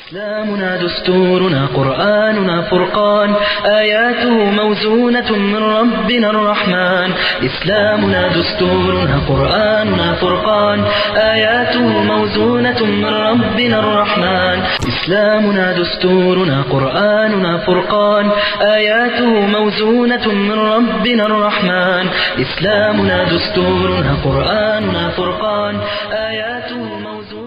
إسلامنا دستورنا قرآننا فرقان آياته موزونة من ربنا الرحمن إسلامنا دستورنا قرآننا فرقان آياته موزونة من ربنا الرحمن إسلامنا دستورنا قرآننا فرقان آياته موزونة من ربنا الرحمن إسلامنا دستورنا قرآننا فرقان آياته موزونة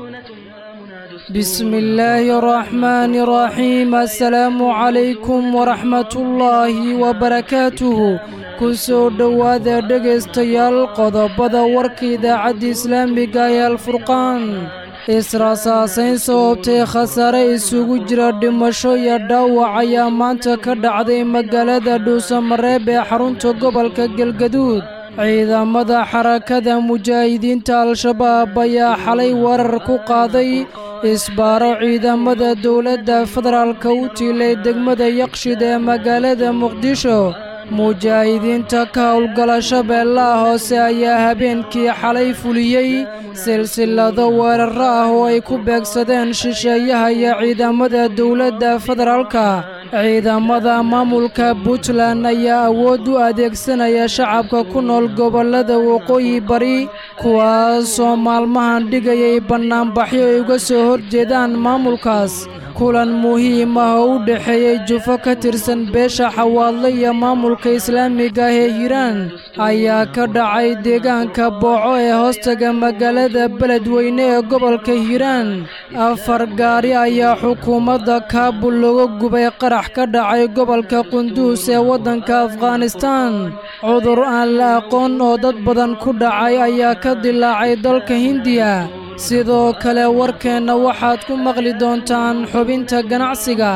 بسم الله الرحمن الرحيم السلام عليكم ورحمة الله وبركاته kusoo dhowaada dhegaystayaal qodobada warka idaacadda islaamiga ee alfurqaan israasaasayn sababtay khasaare isugu jira dhimasho iyo dhaawac ayaa maanta ka dhacday magaalada dhuusamareeb ee xarunta gobolka galgaduud ciidamada xarakada mujaahidiinta al-shabaab ayaa xalay weerar ku qaaday isbaaro ciidamada dowladda federaalka u tiilay degmada yaqshid ee magaalada muqdisho mujaahidiinta ka howlgala shabeellaha hoose ayaa habeenkii xalay fuliyey silsilado weeraro ah oo ay ku beegsadeen shisheeyaha iyo ciidamada dowladda federaalka ciidamada maamulka puntland ayaa awood u adeegsanaya shacabka ku nool gobollada waqooyi bari kuwaasoo maalmahan dhigayay bannaanbaxyo ay uga soo horjeedaan maamulkaas kulan muhiim ah oo u dhexeeyey jufo ka tirsan beesha xawaadle iyo maamulka islaamiga ah ee hiiraan ayaa ka dhacay deegaanka booco ee hoostaga magaalada beledweyne ee gobolka hiiraan afar gaari ayaa xukuumadda kaabul looga gubay qarax ka dhacay gobolka qunduus ee waddanka afghanistaan cudur aan la aqoon oo dad badan ku dhacay ayaa ka dilaacay dalka hindiya sidoo kale warkeenna waxaad ku maqli doontaan xubinta ganacsiga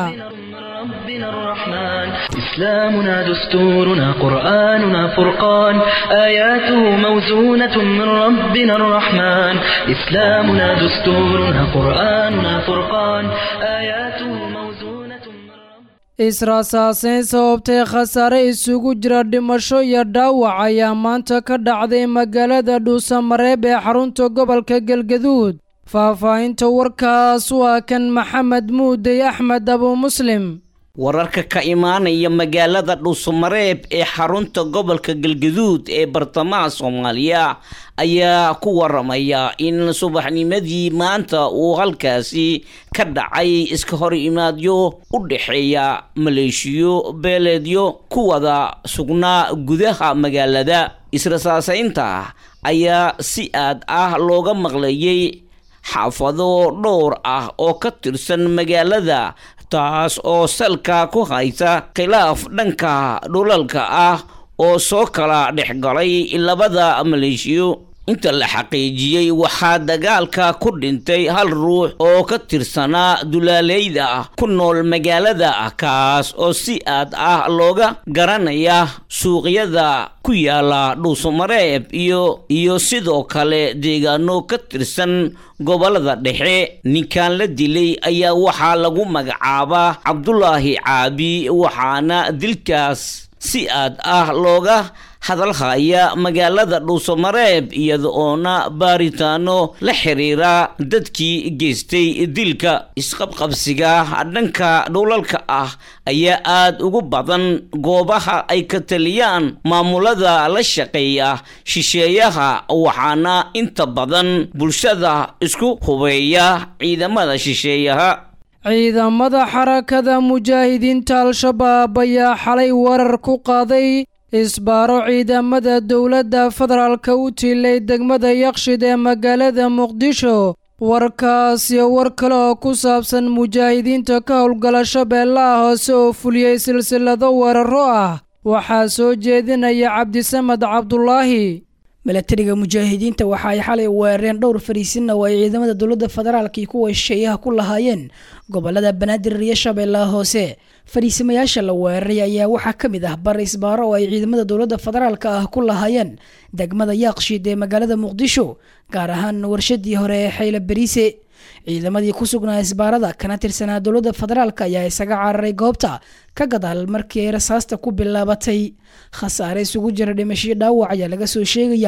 ربنا الرحمن إسلامنا دستورنا قرآننا فرقان آياته موزونة من ربنا الرحمن إسلامنا دستورنا قرآننا فرقان آياته موزونة من ربنا israasaasayn sababtay khasaare isugu jira dhimasho iyo dhaawac ayaa maanta ka dhacday magaalada dhuusamareeb ee xarunta gobolka galgaduud faahfaahinta warkaas waa kan maxamed muudey axmed abu muslim wararka ka imaanaya magaalada dhuusamareeb ee xarunta gobolka galgaduud ee bartamaha soomaaliya ayaa ku waramaya in subaxnimadii maanta uu halkaasi ka dhacay iska hor imaadyo u dhexeeya maleeshiyo beeleedyo ku wada sugnaa gudaha magaalada israsaasaynta ayaa si aad ah looga maqlayay xaafado dhowr ah oo ka tirsan magaalada taas oo salka ku haysa khilaaf dhanka dhulalka ah oo soo kala dhexgalay labada maleeshiyo inta la xaqiijiyey waxaa dagaalka ku dhintay hal ruux oo ka tirsanaa dulaaleyda ku nool magaalada kaas oo si aad ah looga garanaya suuqyada ku yaala dhuusamareeb iyo iyo sidoo kale deegaano ka tirsan gobolada dhexe ninkan la dilay ayaa waxaa lagu magacaabaa cabdulaahi caabi waxaana dilkaas si aad ah looga hadalhaya magaalada dhuusamareeb iyada oona baaritaano la xiriira dadkii geystay dilka isqabqabsiga dhanka dhulalka ah ayaa aad ugu badan goobaha ay ka taliyaan maamulada la shaqeeya shisheeyaha waxaana inta badan bulshada isku hubeeya ciidamada shisheeyaha ciidamada xarakada mujaahidiinta al-shabaab ayaa xalay weerar ku qaaday isbaaro ciidamada dowladda federaalka u tiilay degmada yaqshid ee magaalada muqdisho warkaas iyo war kale oo ku saabsan mujaahidiinta ka howlgala shabeellaha hoose oo fuliyey silsilado weeraro ah waxaa soo jeedinaya cabdisamed cabdulaahi milatariga mujaahidiinta waxa ay xalay weerareen dhowr fariisin oo ay ciidamada dowladda federaalka iyo kuwa shisheeyaha ku lahaayeen gobolada banaadir iyo shabeellaha hoose fariisimayaasha la weeraray ayaa waxaa ka mid ah bar isbaaro oo ay ciidamada dowladda federaalka ah ku lahaayeen degmada yaaqshiid ee magaalada muqdisho gaar ahaan warshadii hore ee xayla bariise ciidamadii ku sugnaa isbaarada kana tirsanaa dowladda federaalka ayaa isaga cararay goobta ka gadaal markii ay rasaasta ku bilaabatay khasaare isugu jira dhimashiyo dhaawac ayaa laga soo sheegayaa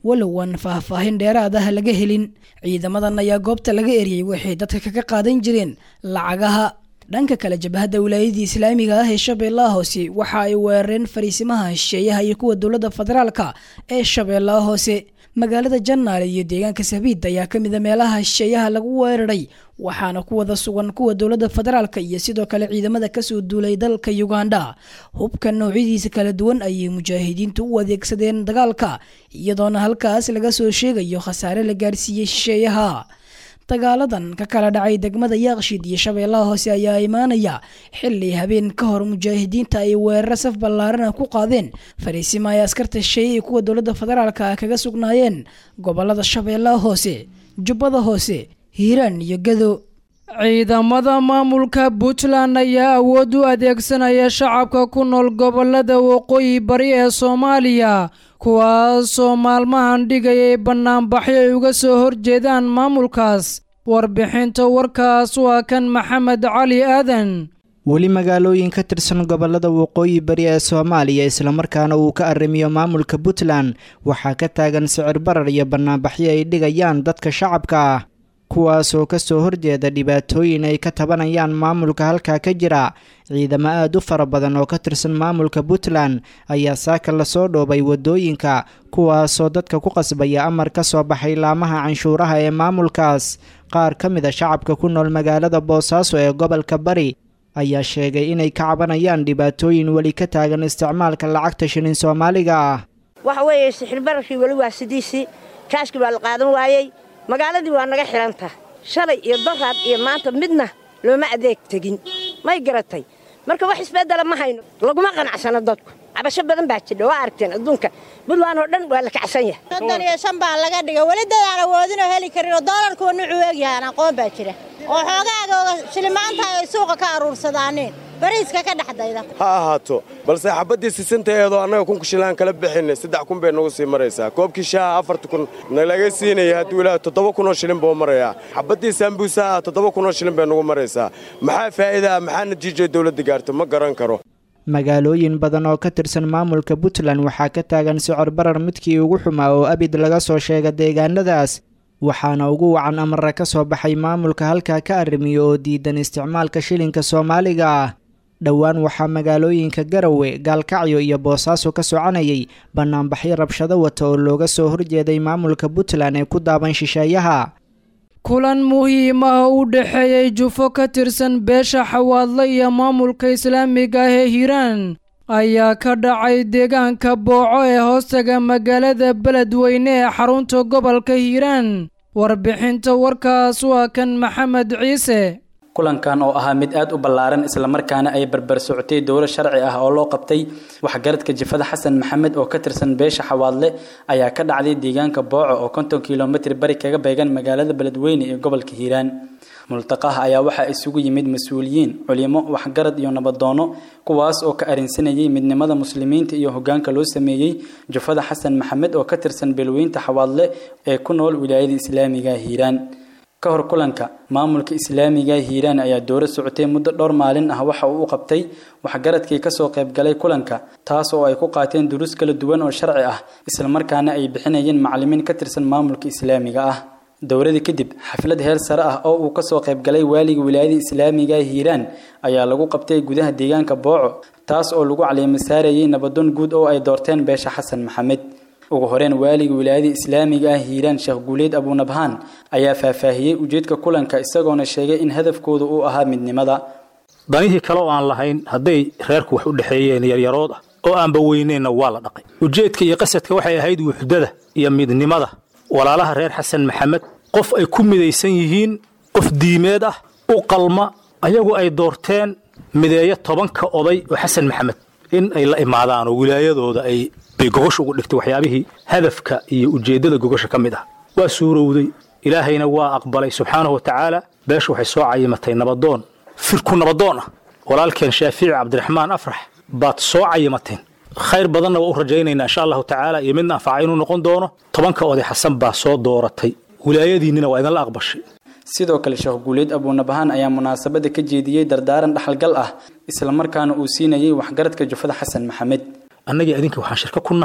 walow aan faahfaahin dheeraad ah laga helin ciidamadan ayaa goobta laga eriyey waxay dadka kaga qaadan jireen lacagaha dhanka kale jabhadda wilaayadii islaamiga ah ee shabeellaha hoose waxa ay weerareen fariisimaha shisheeyaha iyo kuwa dowladda federaalka ee shabeellaha hoose magaalada jannaale iyo deegaanka sabiid ayaa ka mid a meelaha shisheeyaha lagu weeraray waxaana ku wada sugan kuwa dowladda federaalka iyo sidoo kale ciidamada kasoo duulay dalka uganda hubka noocyadiisa kala duwan ayay mujaahidiintu u adeegsadeen dagaalka iyadoona halkaas laga soo sheegayo khasaare la gaarsiiyey shisheeyaha dagaaladan ka kala dhacay degmada yaaqshiid iyo shabeellaha hoose ayaa imaanaya xili habeen ka hor mujaahidiinta ay weeraro saf ballaarana ku qaadeen fariisima ay askarta shisheeye kuwa dowladda federaalka ah kaga sugnaayeen gobolada shabeellaha hoose jubbada hoose hiiraan iyo gado ciidamada maamulka puntland ayaa awood u adeegsanaya shacabka ku nool gobolada waqooyi bari ee soomaaliya kuwaasoo maalmahan dhigayay bannaanbaxyo ay uga soo horjeedaan maamulkaas warbixinta warkaas waa kan maxamed cali aadan weli magaalooyin ka tirsan gobolada waqooyi bari ee soomaaliya islamarkaana uu ka arrimiyo maamulka puntland waxaa ka taagan sicir barar iyo bannaanbaxyo ay dhigayaan dadka shacabka ah kuwaasoo kasoo horjeeda dhibaatooyin ay ka tabanayaan maamulka halkaa ka jira ciidamo aad u fara badan oo ka tirsan maamulka puntland ayaa saaka lasoo dhoobay wadooyinka kuwaasoo dadka ku qasbaya amar ka soo baxay laamaha canshuuraha ee maamulkaas qaar ka mid a shacabka ku nool magaalada boosaaso ee gobolka bari ayaa sheegay inay ka cabanayaan dhibaatooyin weli ka taagan isticmaalka lacagta shilin soomaaliga ah waxa weeye sixirbararkii weli waa sidiisii kaashkii baa la qaadan waayey magaaladii waa naga xidhanta shalay iyo daraad iyo maanta midna looma adeeg tegin may garatay marka wax isbeddela ma hayno laguma qanacsano dadku cabasho badan baa jidha waa aragteen adduunka buntland oo dhan waa la kacsan yahay soddon iyo shan baa laga dhigay weli dad aan awoodinoo heli karin oo doolarkuwa nucuu egyahaan aqoon baa jira oo xoogaaga shilimaanta ay suuqa ka aruursadaaneen bariiska ka dhexdayda ha ahaato balse xabaddii sisintaeedoo annaga kunku shilaan kala bixinay saddex kun bay nagu sii maraysaa koobkii shaaha afarta kun nalaga siinaya hadduu ilaaha toddoba kunoo shilin buu marayaa xabaddii saambuusaha toddoba kunoo shilin bay nagu maraysaa maxaa faa'iida ah maxaa natiijay dawladda gaarto ma garan karo magaalooyin badan oo ka tirsan maamulka puntland waxaa ka taagan sicir barar midkii ugu xumaa oo abid laga soo sheega deegaanadaas waxaana ugu wacan amara ka soo baxay maamulka halkaa ka arrimiyo oo diidan isticmaalka shilinka soomaaliga ah dhowaan waxaa magaalooyinka garawe gaalkacyo iyo boosaaso ka soconayay bannaanbaxyo rabshado wata oo looga soo horjeeday maamulka puntland ee ku daaban shisheeyaha kulan muhiim ah u dhexeeyey jufo ka tirsan beesha xawaadle iyo maamulka islaamiga ah ee hiiraan ayaa ka dhacay deegaanka booco ee hoostaga magaalada beledweyne ee xarunta gobolka hiiraan warbixinta warkaas waa kan maxamed ciise kulankan oo ahaa mid aad u ballaaran islamarkaana ay barbar socotay dowlo sharci ah oo loo qabtay waxgaradka jifada xasan maxamed oo ka tirsan beesha xawaadle ayaa ka dhacday deegaanka booco oo konton kilomitr bari kaga beegan magaalada beledweyne ee gobolka hiiraan multaqaha ayaa waxaa isugu yimid mas-uuliyiin culimo waxgarad iyo nabadoono kuwaas oo ka arinsanayay midnimada muslimiinta iyo hogaanka loo sameeyey jufada xasan maxamed oo ka tirsan beelweynta xawaadle ee ku nool wilaayada islaamiga hiiraan ka hor kulanka maamulka islaamiga hiiraan ayaa dooro socotay muddo dhowr maalin ah waxa uu u qabtay waxgaradkii kasoo qaybgalay kulanka taas oo ay ku qaateen duruus kala duwan oo sharci ah islamarkaana ay bixinayeen macalimiin ka tirsan maamulka islaamiga ah dowladii kadib xaflad heer sare ah oo uu kasoo qaybgalay waaliga wilaayada islaamiga hiiraan ayaa lagu qabtay gudaha deegaanka booco taas oo lagu caliimo saarayay nabadoon guud oo ay doorteen beesha xasan maxamed ugu horeen waaliga wilaayada islaamiga ah hiiraan sheekh guuleed abunabhaan ayaa faahfaahiyey ujeedka kulanka isagoona sheegay in hadafkooda uu ahaa midnimada danihii kale oo aan lahayn hadday reerku wax u dhexeeyeen yaryarood ah oo aanba weyneenna waa la dhaqay ujeedka iyo qasadka waxay ahayd wuxdada iyo midnimada walaalaha reer xasan maxamed qof ay ku midaysan yihiin qof diimeed ah u qalma ayagu ay doorteen mideeyo tobanka oday oo xasan maxamed in ay la imaadaan oo wilaayadooda ay bay gogosha ugu dhigtay waxyaabihii hadafka iyo ujeeddada gogosha ka mid ah waa suurowday ilaahayna waa aqbalay subxaanahu wa tacaala beesha waxay soo cayimatay nabadoon firku nabadoon ah walaalkeen shaafici cabdiraxmaan afrax baad soo cayimateen khayr badanna waa u rajaynaynaa insha allahu tacaala iyo midna anfaca inuu noqon doono tobanka oday xasan baa soo dooratay wilaayadiinnina waa idinla aqbashay sidoo kale sheekh guuleed abuunabahaan ayaa munaasabada ka jeediyey dardaaran dhaxalgal ah islamarkaana uu siinayay waxgaradka jufada xasan maxamed annagii adinka waxaan shirko ku nahay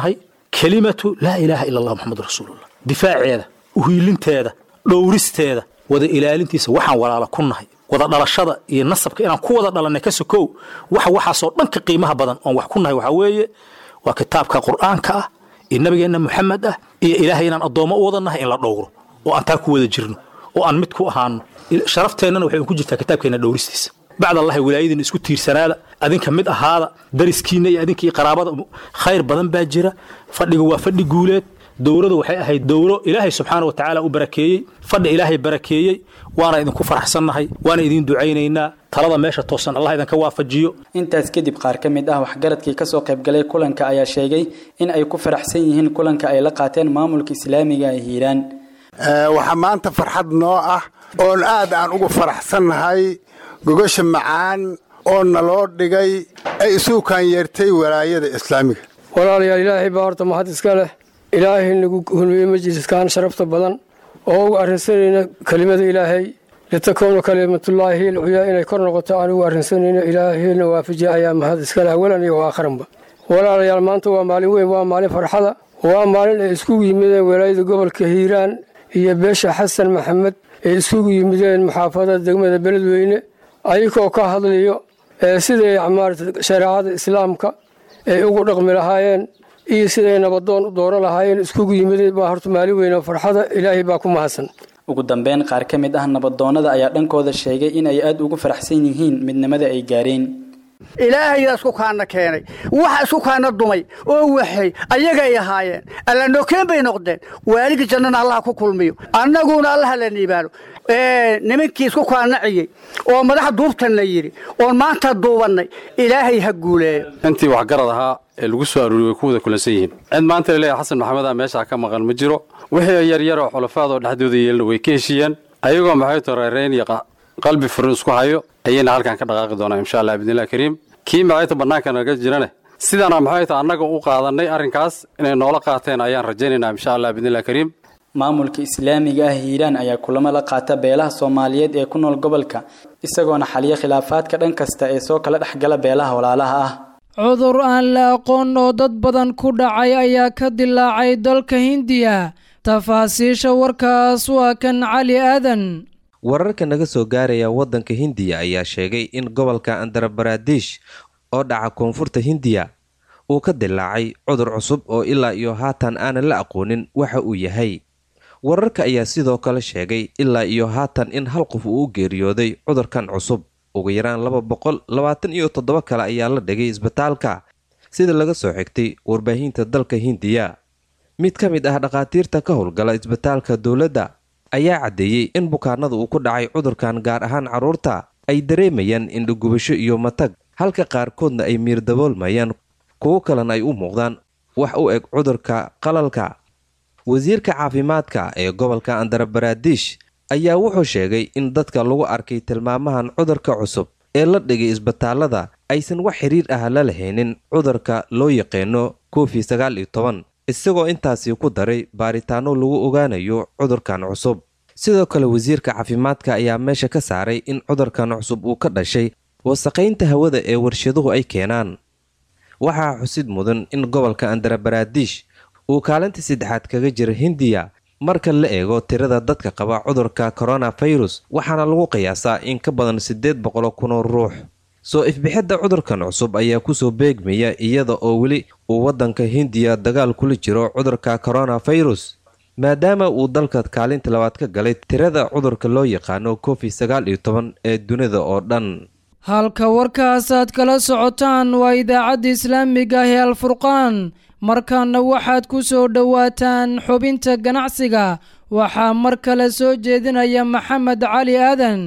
kelimatu laa ilaaha ila allah moxamadu rasuulullah difaaceeda uhiilinteeda dhowristeeda wada ilaalintiisa waxaan walaala ku nahay wada dhalashada iyo nasabka inaan ku wada dhalannay ka sokow waxa waxaasoo dhanka qiimaha badan oon wax ku nahay waxaa weeye waa kitaabka qur'aanka ah iyo nabigeenna moxamed ah iyo ilaahay inaan addoommo u wada nahay in la dhowro oo aan taa ku wada jirno oo aan mid ku ahaano sharafteenana waxay ku jirtaa kitaabkeenna dhowristiisa bacd allahi wilaayadiina isku tiirsanaada adinka mid ahaada dariskiinna iyo adinka iyo qaraabada khayr badan baa jira fadhiga waa fadhi guuleed dowladu waxay ahayd dowlo ilaahay subxaana wa tacaala u barakeeyey fadhi ilaahay barakeeyey waana idinku faraxsannahay waana idiin ducaynaynaa talada meesha toosan allah idinka waafajiyo intaas kadib qaar ka mid ah waxgaradkii kasoo qaybgalay kulanka ayaa sheegay in ay ku faraxsan yihiin kulanka ay la qaateen maamulka islaamiga ee hiiraan waxaa maanta farxad noo ah oon aad aan ugu faraxsannahay gogasha macaan oo naloo dhigay ay isugu kaanyeertay walaayada islaamiga walaalayaal ilaahay baa horta mahad iska leh ilaahay nagu hulmiyey majliskan sharafta badan oo ugu arrinsanayna kelimada ilaahay litakuuna kalimatullaahi alculyaa inay kor noqoto aan ugu arrinsanayno ilaahayna waafajiya ayaa mahad iska leh awalan iyo aakharanba walaalayaal maanta waa maalin weyn waa maalin farxada waa maalin ay iskugu yimideen walaayada gobolka hiiraan iyo beesha xasan maxamed ay iskugu yimideen maxaafadada degmada beledweyne ayagoo ka hadlayo siday maarata shareecada islaamka ay ugu dhaqmi lahaayeen iyo siday nabadoon u dooran lahaayeen iskugu yimideen baa horta maalin weyne farxada ilaahay baa ku mahadsan ugu dambeyn qaar ka mid ah nabadoonnada ayaa dhankooda sheegay in ay aad ugu faraxsan yihiin midnimada ay gaareen ilaahayaa isku kaana keenay waxa isku kaana dumay oo waxay ayagay ahaayeen alla nokeen bay noqdeen waaligii jannana allaha ku kulmiyo annaguna allaha la niibaano nimankii isku kaanaciyey oo madaxa duubtanna yidhi oon maanta duubannay ilaahay ha guuleeyo intii waxgarad ahaa ee lagu soo aruuriyey way ku wada kulansan yihiin cid maanta laleeyahay xasan maxamedaa meeshaa ka maqan ma jiro wixii yaryaroo xulafaadoo dhexdooda yeelna way ka heshiiyeen ayagoo maxay to reerayn iyo qalbi furin isku hayo ayayna halkan ka dhaqaaqi doonaa insha allah bidnillahi kariim kii maxayta bannaanka naga jirane sidaana maxay ta annaga u qaadannay arrinkaas inay noola qaateen ayaan rajaynaynaa insha allah bidnillahi kariim maamulka islaamiga ah hiiraan ayaa kulamo la qaata beelaha soomaaliyeed ee ku nool gobolka isagoona xaliya khilaafaadka dhan kasta ee soo kala dhexgala beelaha walaalaha ah cudur aan la aqoon oo dad badan ku dhacay ayaa ka dilaacay dalka hindiya tafaasiisha warkaas waa kan cali aadan wararka naga soo gaaraya waddanka hindiya ayaa sheegay in gobolka andarabaradish oo dhaca koonfurta hindiya uu ka dilaacay cudur cusub oo ilaa iyo haatan aanan la aqoonin waxa uu yahay wararka ayaa sidoo kale sheegay ilaa iyo haatan in hal qof uu u geeriyooday cudurkan cusub ugu yaraan laba boqol labaatan iyo toddoba kale ayaa la dhigay isbitaalka sida laga soo xigtay warbaahinta dalka hindiya mid ka mid ah dhakhaatiirta ka howlgala isbitaalka dowladda ayaa caddeeyey in bukaanada uu ku dhacay cudurkan gaar ahaan carruurta ay dareemayaan indhagubasho iyo matag halka qaarkoodna ay miir daboolmayaan kuwo kalena ay u muuqdaan wax u eg cudurka qalalka wasiirka caafimaadka ee gobolka andarabaradish ayaa wuxuu sheegay in dadka lagu arkay tilmaamahan cudurka cusub ee la dhigay isbitaalada aysan wax xiriir ah la lahaynin cudurka loo yaqaano covid sagaal iyo toban isagoo intaasi ku daray baaritaano lagu ogaanayo cudurkan cusub sidoo kale wasiirka caafimaadka ayaa meesha ka saaray in cudurkan cusub uu ka dhashay wasaqaynta hawada ee warshaduhu ay keenaan waxaa xusid mudan in gobolka andarabaradish uu kaalinta saddexaad kaga jira hindiya marka la eego tirada dadka qaba cudurka coronafirus waxaana lagu qiyaasaa in ka badan siddeed boqolo kunoo ruux soo ifbixidda cudurkan cusub ayaa kusoo beegmaya iyada oo weli uu waddanka hindiya dagaal kula jiro cudurka coronafirus maadaama uu dalka kaalinta labaad ka galay tirada cudurka loo yaqaano covid sagaal iyo toban ee dunida oo dhan halka warkaasaad kala socotaan waa idaacadda islaamiga ah ee alfurqaan markaana waxaad ku soo dhowaataan xubinta ganacsiga waxaa mar kale soo jeedinaya maxamed cali aadan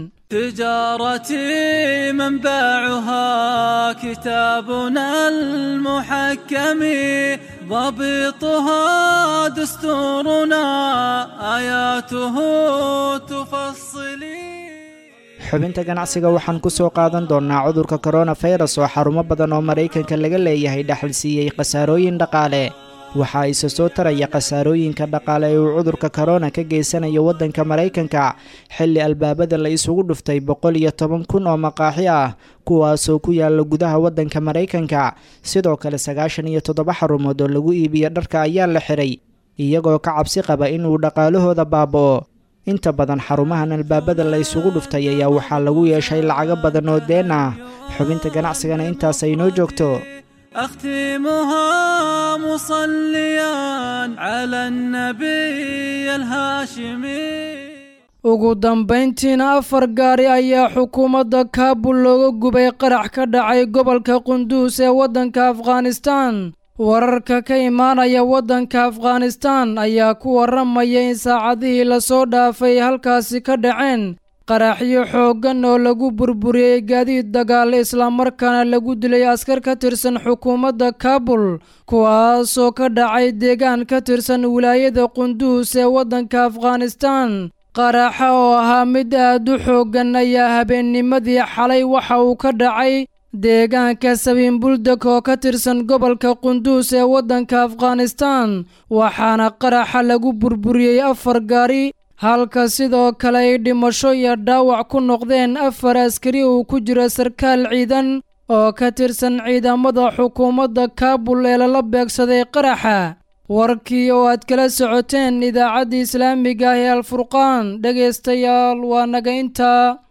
تجارتي منبعها كتابنا المحكم ضبطها دستورنا آياته تفصلي xubinta ganacsiga waxaan ku soo qaadan doonnaa cudurka koronafirus oo xarumo badan oo maraykanka laga leeyahay dhexal siiyey khasaarooyin dhaqaale waxaa isa soo taraya khasaarooyinka dhaqaale ee uu cudurka korona ka geysanayo waddanka maraykanka xilli albaabada la isugu dhuftay boqol iyo toban kun oo maqaaxi ah kuwaasoo ku yaala gudaha waddanka maraykanka sidoo kale sagaashan iyo toddoba xarumood oo lagu iibiyo dharka ayaa la xiray iyagoo ka cabsi qaba inuu dhaqaalahooda baaba'o inta badan xarumahan albaabada la isugu dhuftay ayaa waxaa lagu yeeshay lacago badan oo deen ah xubinta ganacsigana intaas ay noo joogto أختمها مصليا على النبي الهاشمي ugu dambayntiina afar gaari ayaa xukuumadda kaabul looga gubay qarax ka dhacay gobolka qunduus ee waddanka afghanistan wararka ka imaanaya waddanka afghanistan ayaa ku warramaya in saacadihii lasoo dhaafay halkaasi ka dhaceen qaraxyo xooggan oo lagu burburiyey gaadiid dagaal islamarkaana lagu dilay askar ka tirsan xukuumadda kaabul kuwaasoo ka dhacay deegaan ka tirsan wilaayada qunduus ee waddanka afghanistan qaraxa oo ahaa mid aad u xooggan ayaa habeennimadii xalay waxa uu ka dhacay deegaanka sabiinbuldeg oo ka tirsan gobolka qunduus ee waddanka afghanistan waxaana qaraxa lagu burburiyey afar gaari halka sidoo kale ay dhimasho iyo dhaawac ku noqdeen afar askari uu ku jiro sarkaal ciidan oo ka tirsan ciidamada xukuumadda kaabul ee lala beegsaday qaraxa warkii oo aad kala socoteen idaacaddii islaamiga ah ee alfurqaan dhegaystayaal waa naga intaa